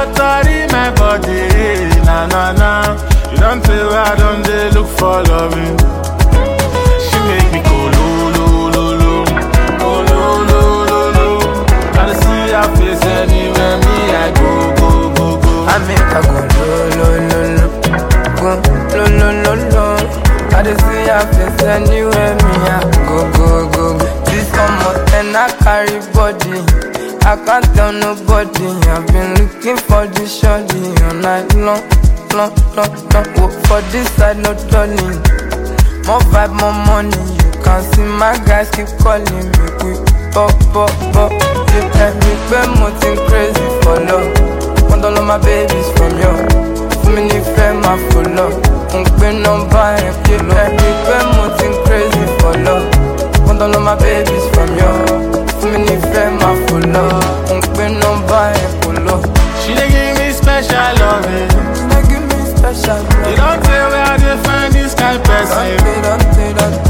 totori my body, na na na. You don't tell where I don't dey look for loving. She make me go lo lo lo lo, go lo lo lo lo. Gotta see her face anywhere me I go go go go. I make her go lo lo lo lo, go lo lo lo lo. I just see her face anywhere me I go go go go. This summer and I carry body. I can't tell nobody. I've been looking for this shorty all night long, long, long, long. Work for this side, no turning. More vibe, more money. You can see my guys keep calling me. We pop, pop, pop. You tell me when mountain crazy for love. Want all of my babies from you. Fún mi nífẹ̀ẹ́ máa fò lọ. Mo ń pín nọ́mbà ẹ̀ pé lọ. Ẹ̀rí pé mo ti ń crazy for love. Want all of my babies from you. Fún mi nífẹ̀ẹ́ máa fò lọ. Mo ń pín nọ́mbà ẹ̀ kò lọ. She dey give me special loving. She dey give me special You love. don't tell where I dey find this kind person. Don't say, don't say, don't